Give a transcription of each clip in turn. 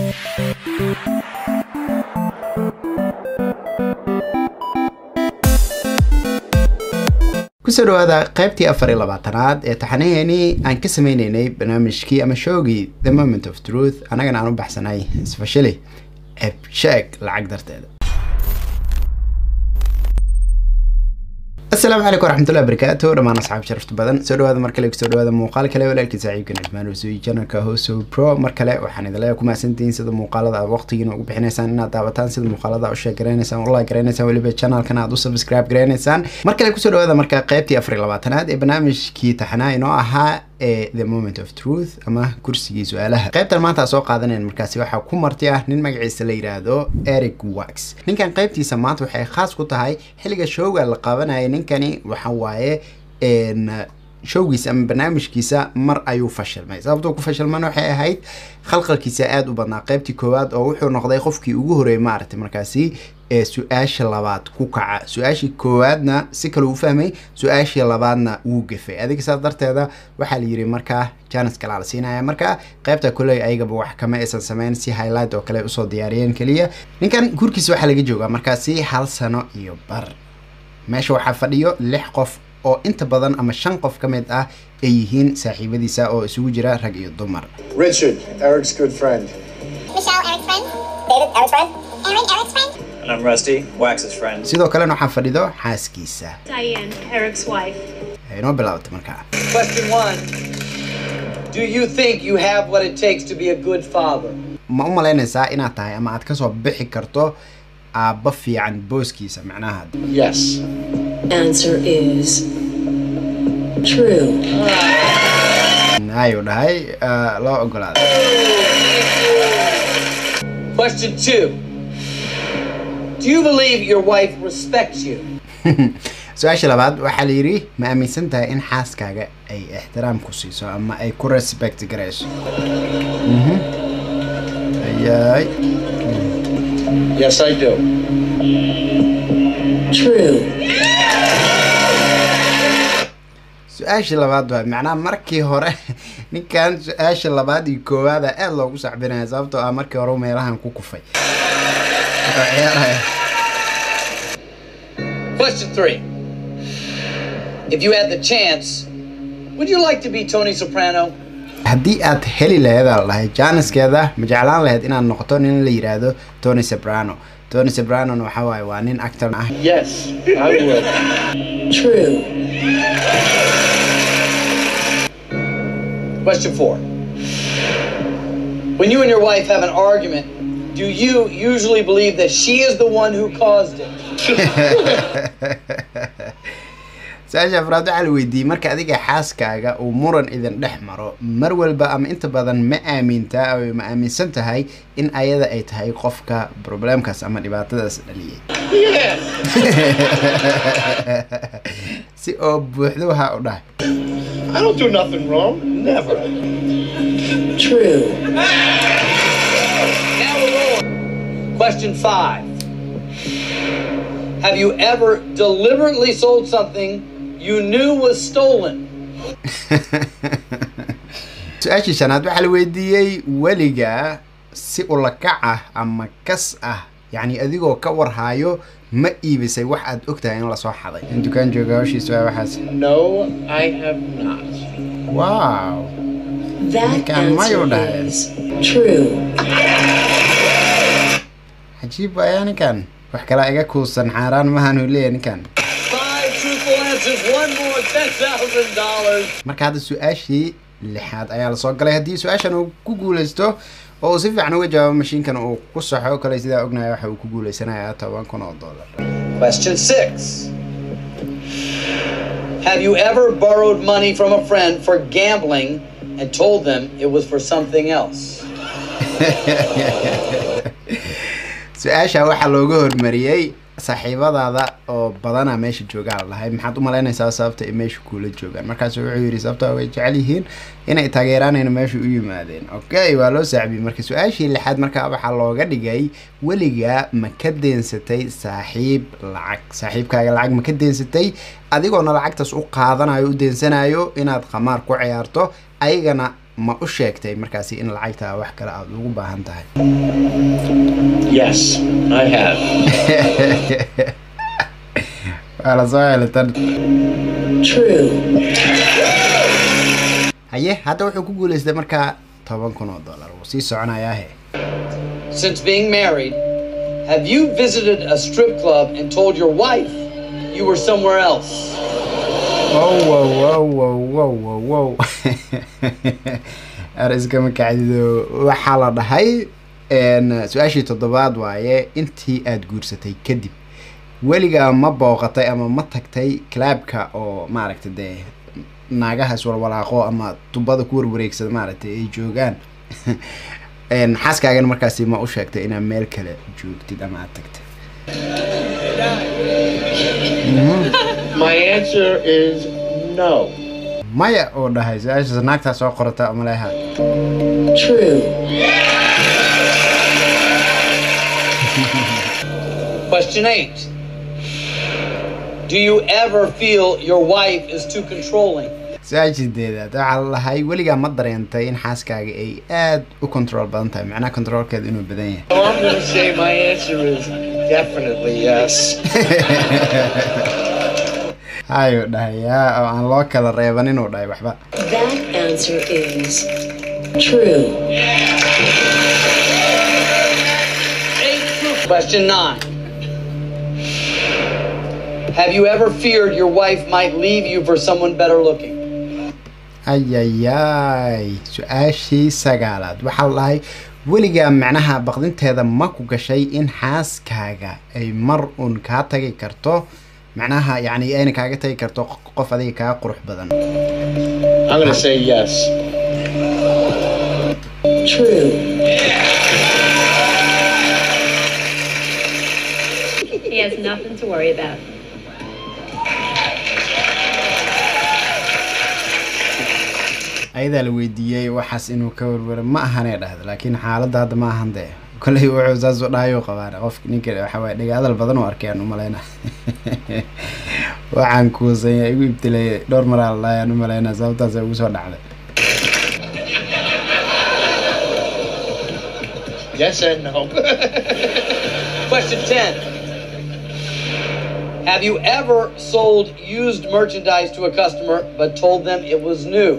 kusoo dhawaada qaybtii afar iyo labaatanaad ee taxanaheenii aan ka sameyneynay barnaamijkii ama showgii the moment of truth annagana aan u baxsanay isfashili ebsheeg lacag darteeda asalaamu calaykum waraxmatullahi wabarakaatu dhammaan asxaab sharafta badan soo dhawaada mar kale kusoo dhawaada muuqaal kale walaalkii saaxiibkan cismaan ursuy janalka hoso pro mar kale waxaan idin leeyahay ku mahadsantihiin sida muuqaalada aad waqtigiina ugu bixinaysaan inaad daawataan sida muuqaalada u sheeg garaynaysaan u like garaynaysaan weliba channelkan aad u subscribe garaynaysaan mar kale kusoo dhawaada marka qaybtii afar iyo labaatanaad ee barnaamijkii taxanaa inoo ahaa ee the moment of truth ama kursigii su-aalaha qaybtan maanta aan soo qaadanayn markaasi waxaa ku marti ah nin magaciisa la yidhaahdo eric wax ninkan qaybtiisa maanta waxay khaas ku tahay xilliga showga la qabanayay ninkani waxa waaye showgiisa ama barnaamijkiisa mar ayuu fashilmay sababtuu ku fashilmana waxay ahayd khalqalkiisa aada u badnaa qaybtii koowaad oo wuxuu noqday qofkii ugu horreeyay maaragtay markaasi ee su-aasha labaad ku kaca su-aashii koowaadna si kale uu fahmay su-aashii labaadna wuu gafay adiga saas darteeda waxaa la yidhi markaa janis kalaa la siinaya marka qaybta koley ayagaba wax kama aysan sameyn si highlight oo kale usoo diyaariyeen keliya ninkan gurkiisa waxaa laga joogaa markaasi hal sano iyo bar meesha waxaa fadhiyo lix qof oo inta badan ama shan qof ka mid ah ay yihiin saaxiibadiisa oo isugu jira rag iyo dumar Richard, Eric's good friend. Michelle, Eric's friend. David, Eric's friend. Aaron, Eric's friend. And I'm Rusty, Wax's friend. sidoo kalena waxaa fadhido xaaskiisa Diane, Eric's wife. inoo bilaabata markaa Question one Do you think you have what it takes to be a good father? ma u malaynaysaa inaad tahay ama aad kasoo bixi karto aabba fiican booskiisa macnaha Yes. Answer is true. ayuu dhahay ah, loo ogolaaday Question two Do you believe your wife respects you? su-aasha labaad waxaa la yidhi ma aaminsan tahay in xaaskaaga ay ixtiraam ku siiso ama ay ku respect garayso Mhm. ayay Yes, I do. True. su-aasha labaad waa macnaha markii hore ninkan su-aasha labaad iyo koowaada aada loogu sacbinaya sababtoo ah markii hore uu meelahan ku kufay Wuxuu ciyaaraya Question three If you had the chance, would you like to be Tony Soprano? haddii aad heli lahayd aa lahay jaaniskeeda ma jeclaan lahayd inaad noqoto nin la yidhaahdo tony soprano tony sopranon waxa waaye waa nin actor ah Yes, I would. True. Question four When you and your wife have an argument, do you usually believe that she is the one who caused it? su-aasha afraad waxaa la weydiiyey marka adiga xaaskaaga uu muran idin dhex maro mar walba ama inta badan ma aamintaa oo ma aaminsan tahay in ayada ay tahay qofka problemkaas ama dhibaatadaas dhaliyay Yes. si oo buuxdo waxaa u dhahay I don't do nothing wrong. Never. True. Now we're rolling. Question five Have you ever deliberately sold something you knew was stolen? su-aashii shanaad waxaa la weydiiyey weliga si ulakac ah ama kas ah yacni adigoo ka warhaayo ma iibisay wax aad ogtahay in lasoo xaday in dukaan jooga hawshiisa waa waxaas No, I have not. wow That Can mayo answer diet. is true. cajiib waayaa ninkan wax kalaa iga kuusan xaaraan mahaanu leeyahay ninkan Five truthful answers, one more $10,000. marka hadda su-aashii lixaad ayaa lasoo galay haddii su-aashan uu ku guuleysto oo uu si fiican uga jawaabo mashiinkan uu ku saxo kale sidaa ognahay waxa uu ku guuleysanayaa toban kun oo dollar Question six Have you ever borrowed money from a friend for gambling and told them it was for something else? su-aasha waxaa looga hormariyey saaxiibadaada oo badana meesha joogaa la dhahay maxaad u malaynaysaa sababta ay meesha kuula joogaan markaasu wuxuu yidhi sababta way jecel yihiin inay taageeraanayna meesha u yimaadeen okay waa loo sacbiyey marka su-aashii lixaad markaa waxaa looga dhigay weligaa ma ka deensatay saaxiib lacag saaxiibkaaga lacag ma ka deensatay adigoona lacagtaas u qaadanayo u deensanayo inaad qamaar ku ciyaarto ayagana ma u sheegtay markaasi in lacagta wax kale aad ugu baahan tahay Yes, I have. waa la soo helay tan True. haye hadda wuxuu ku guuleystay markaa toban kun oo dollar wuu sii soconayaahe Since being married, have you visited a strip club and told your wife you were somewhere else? wow wow wow wow wow wow wow ar iskama kacdido waxaa la dhahay een, su-aashii toddobaad waaye intii aad guursatay kadib weligaa ma booqatay ama ma tagtay clabka oo maaragta dee naagaha iswalwalaaqo ama tubada ku warwareegsada maaragtay ay joogaan Een, xaaskaagana markaasi ma u sheegtay inaad meel kale joogtid ama aad tagtay My answer is no. maya oo dhahay su-aashaas naagtaa soo qorata maleha True. Question eight. Do you ever feel your wife is too controlling? su-aashideedaad waxaa la lahay weligaa ma dareentay in xaaskaaga ay aad u control badan tahay macnaha controlkeeda inuu badan yahay So I'm going to say my answer is definitely yes. hayuu dhahay yaa oo aan loo kala reeban inuu dhahay waxba That answer is true. Question nine. Have you ever feared your wife might leave you for someone better looking? ayayay su-aashii sagaalaad waxaa la dhahay weligaa macnaha baqdinteeda ma ku gashay in xaaskaaga ay mar uun kaa tagi karto macnaha yacni ayna kaaga tagi karto qof adiga kaa qurux badan I'm going to say yes. True. He has nothing to worry about. ayadaa la weydiiyey waxaas inuu ka warwaro ma ahanee dhahda laakiin xaaladda hadda ma ahan dee kolley wuxuu saas u dhahayuu qabaan qofka ninka waxa waaye dhagaadal badan oo arkeen umaleyna waxaan kuusanya igu ibtileeyay dhowr maraa la dhahayaan umaleyna sababtaasa ugu soo dhacday Yes and no. Question 10. Have you ever sold used merchandise to a customer but told them it was new?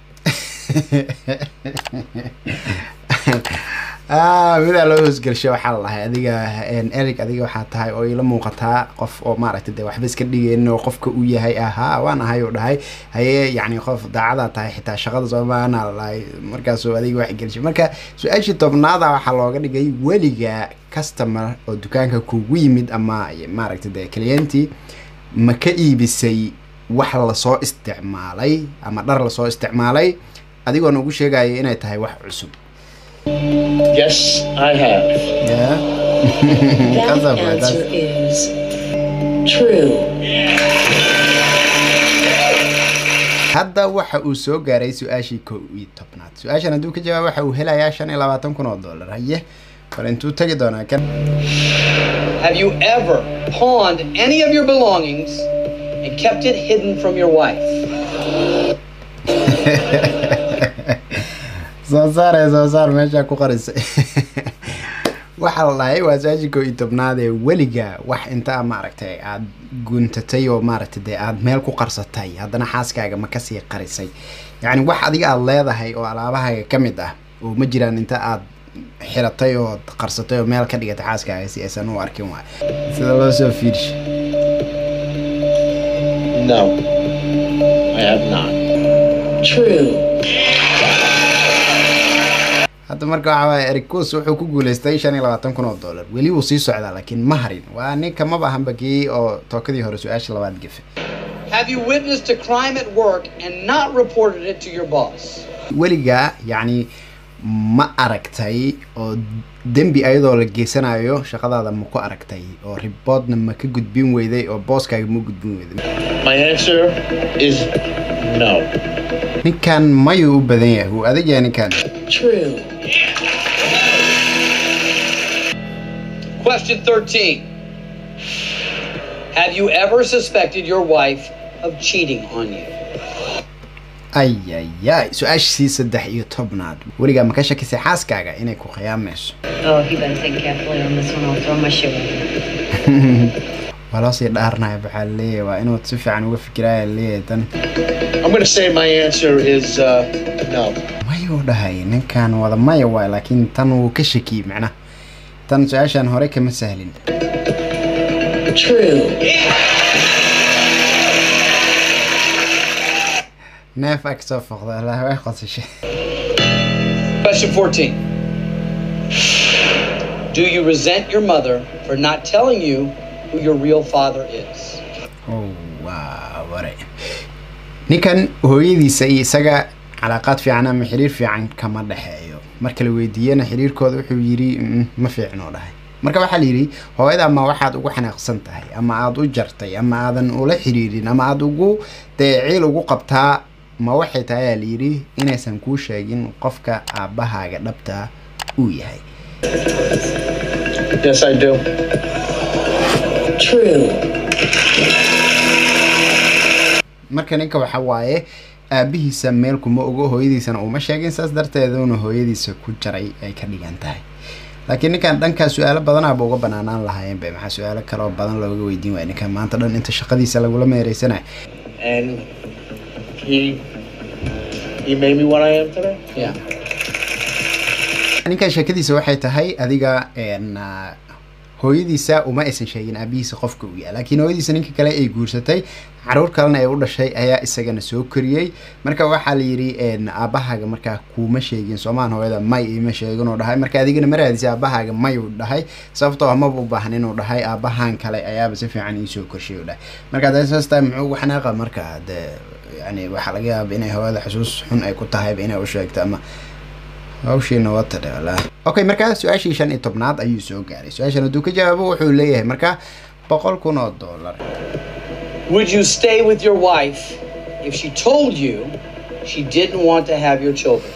ah midaa loo hoosgelsho waxaa la dhahay adiga een, erig adiga waxaa tahay oo ila muuqataa qof oo maaragtay dee waxba iska dhigaynin oo qofka uu yahay ahaa waan ahay uu dhahay haye yacni qof daacadaa tahay xitaa shaqada soomaana la dhahay markaasuu adiga wax gelshay marka su-aashii tobnaada waxaa looga dhigay weliga customer oo dukaanka kugu yimid ama maaragtay dee clienti ma ka iibisay wax lasoo isticmaalay ama dhar lasoo isticmaalay adigoon ugu sheegaya inay tahay wax cusub Yes, I have. Yeah. That That's okay, that's- answer is true. hadda waxa uu soo gaaray su-aashii kow iyo tobnaad su-aashan hadduu ka jawaab waxa uu helayaa shan iyo labaatan kun oo dollar haye bal intuu tegi doonaa kan Have you ever pawned any of your belongings and kept it hidden from your wife? soo saare soo saar meeshaa ku qarisay waxaa la dhahay waa su-aashii kow iyo tobnaad ee weliga wax inta maaragtay aad guntatay oo maaragtay dee aad meel ku qarsatay haddana xaaskaaga ma kasii qarisay yacni wax adiga aad leedahay oo alaabahaaga ka mid ah oo ma jiraan inta aad xiratay oo qarsatay oo meel ka dhigatay xaaskaaga si aysan u arkin waay sida loo soo fiirsha No, I have not. True. hadda marka waxaa waaya eric kus wuxuu ku guuleystay shan iyo labaatan kun oo dollar weli wuu sii socdaa laakiin ma harin waa ninka maba ahanba kii oo tookadii hore su-aasha labaad gefe Have you witnessed a crime at work and not reported it to your boss? weligaa yacni ma aragtay oo dembi ayadoo la geysanayo shaqadaada ma ku aragtay oo riboodna ma ka gudbin weyday oo booskaaga ma gudbin weyday My answer is no. ninkan mayuu u badan yahay wuu adag yahay ninkan True. Question 13. Have you ever suspected your wife of cheating on you? ayayay su-aashii saddex iyo tobnaad weligaa ma ka shakisay xaaskaaga inay ku khiyaamayso Oh, you better think carefully on this one. I'll throw my shoe in. waa loo sii dhaarnaya waxaa leeyahay waa inuu si fiican uga fikiraya leeyahay tan I'm going to say my answer is uh, no. mayuu dhahay ninkan wada maya waay laakiin tan wuu ka shakiyey macnaha tan su-aashan hore kama sahlin True. neef ag soo foqda ilaa way qosashay Question 14. Do you resent your mother for not telling you who your real father is? Oh, waa ware ninkan hooyadiisa iyo isaga calaaqaad fiican ama xiriir fiican kama dhexeeyo marka la weydiiyena xiriirkooda wuxuu yidhi "Mm, ma fiicnoo dhahay marka waxaa la yidhi hooyada ama waxaad ugu xanaaqsan tahay ama aada u jartay ama aadan ula xiriirin ama aada ugu dee ciil ugu qabtaa ma waxay tahay ayaa la yidhi inaysan kuu sheegin qofka aabbahaaga dhabta uu yahay Yes, I do. True. marka ninka waxa waaye aabihiisa meel kuma ogo hooyadiisana uma sheegin saas darteeduna hooyadiisa ku jaray ay ka dhigan tahay laakiin ninkan dhankaa su-aalo badanaaba uga banaanaan lahaayeen be maxaa su-aalo kaloo badan looga weydiin waaya ninkan maanta dhan inta shaqadiisa lagula meereysanayo And he he made me what I am today. Yeah. ninkan sheekadiisa waxay tahay adiga een, ah, hooyadiisa uma aysan sheegin aabihiisa qofka uu yahay laakiin hooyadiisa ninka kale ay guursatay caruur kalena ay u dhashay ayaa isagana soo koriyey marka waxaa la yidhi een, aabbahaaga markaa kuuma sheegin soomaan hooyada may ima sheegin uu dhahay marka adigana ma raadisa aabbahaaga may uu dhahay sababtoo amaba u baahan inuu dhahay aabbahan kale ayaaba si fiican iisoo korshay uu dhahay marka hadee saas tahay muxuu ugu xanaaqa marka dee yani waxaa laga yaaba inay hooyada xusuus xun ay ku tahayba inay u sheegto ama hawshiina wata dhe walaa okay markaa su-aashii shan iyo tobnaad ayuu soo gaaray su-aashan hadduu ka jawaabo wuxuu leeyahay markaa boqol kun oo dollar Would you stay with your wife if she told you she didn't want to have your children?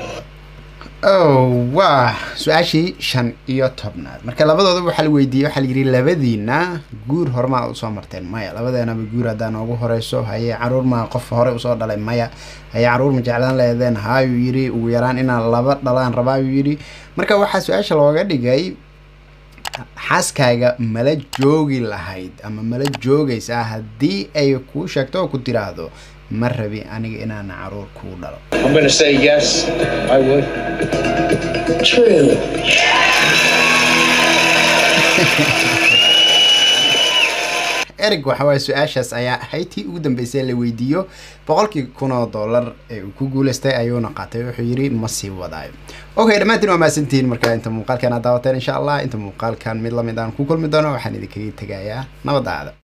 oh waa su-aashii shan iyo tobnaad marka labadooda waxaa la weydiiyey waxaa la yidhi labadiina guur hormaa usoo marteen maya labadeenaba guur haddaa noogu horeyso haye caruur maa qof hore usoo dhalay maya haye caruur ma jeclaan leedeen haayuu yidhi ugu yaraan inaan laba dhalaan rabaayuu yidhi marka waxaa su-aasha looga dhigay xaaskaaga mala joogi lahayd ama mala joogaysaa haddii ay kuu sheegto oo ku tiraahdo ma rabi aniga inaan caruur kuu dhalo I'm going to say yes, I would. True. erig waxa waaye su-aashaas ayaa ahayd tii ugu dambeysay la weydiiyo boqolkii kun oo dollar ee uu ku guuleystay ayuuna qaatay wuxuu yidhi ma sii wadaayo okay dhammaantiin waa mahadsantihiin marka inta muuqaalkan aad daawateen insha allah inta muuqaalkan mid lamid aan ku kulmi doono waxaan idinkaga tegayaa nabadaada